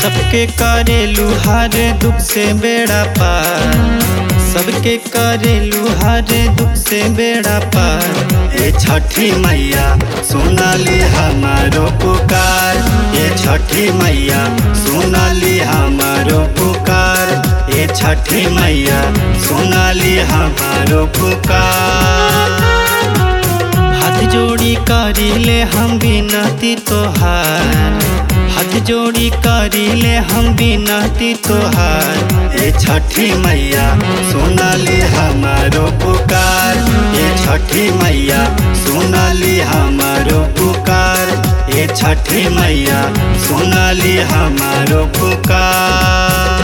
सबके करेलू हर दुख से बेड़ा पार सबके करेलू हर दुख से बेड़ा पार ये छठी मैया सुनली हमारो पुकार ये छठी मैया सुनली हमारो पुकार ये छठी मैया सुनली हमारो पुकार हाथ जोड़ी करीले हम बिनती तोहार हाथ जोड़ी करीले हम बिनती तोहार ये छठी मैया सुनली हमारो पुकार ये छठी मैया सुनली हमारो पुकार ये छठी मैया सुनली हमारो पुकार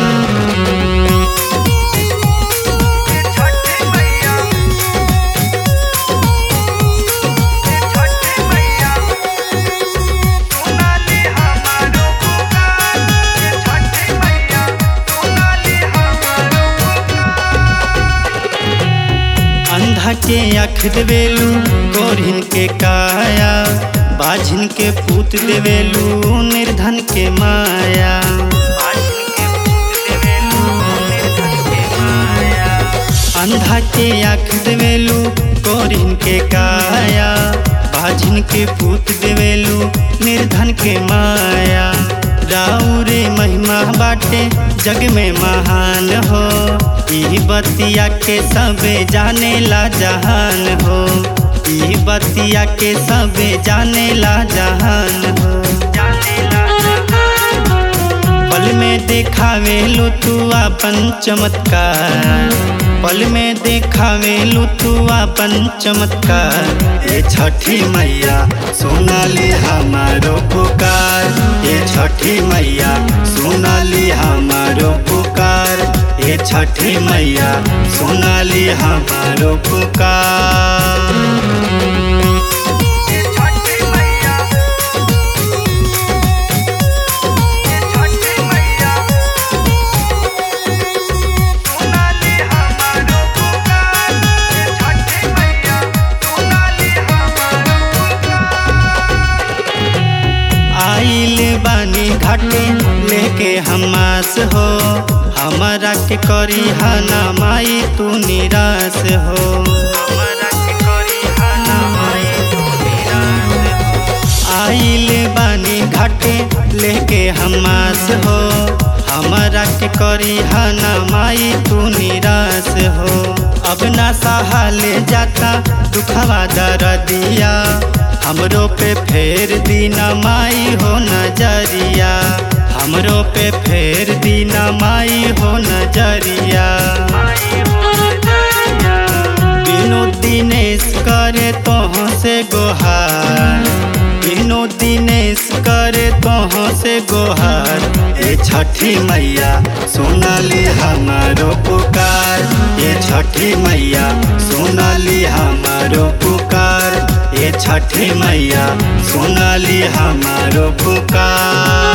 छठी मैया छठी मैया सोनाली हमारो पुकार छठी मैया सोनाली हमारो अंधा के आँख देवेलू गोरिन के काया बाझिन के पूत देवेलू निर्धन के माया बाझिन के पूत देवेलू निर्धन के माया अंधा के आँख देवेलू गोरिन के काया बाझिन के पूत देवेलू निर्धन के माया राउरे महिमा बाटे जग में महान हो ई बतिया के सबे जाने ला जहान हो ई बतिया के सबे जाने ला जहान हो पल में देखावे लो तू अपन चमत्कार पल में देखावे लो तू अपन चमत्कार ये छठी मैया सोनाली हमारो पुकार ये छठी मैया सोनाली हमारो पुकार ये छठी मैया सोनाली हमारो पुकार छठी मैया छठी मैया सोनाली हमारो पुकार छठी मैया सोनाली हमारो आइल बानी घाटे लेके हमास हो हमारा के करी हना माई तू निराश हो हमारा के करी हना माई तू निराश हो आइल बानी घाटे लेके हमास हो हमारा के करी हना माई तू निराश हो अब ना सहाले जाता दुखवा दर्दिया हमरो पे फेर दीना माई हो नजरिया हमरो पे फेर दीना माई हो नजरिया बिनो दिनेश करे तोह से गोहार बिनो दिनेश करे तोह से गोहार ये छठी मैया सोनाली हमारो पुकार ये छठी मैया सोनाली हमारो पुकार ये छठी मैया सोनाली हमारो पुकार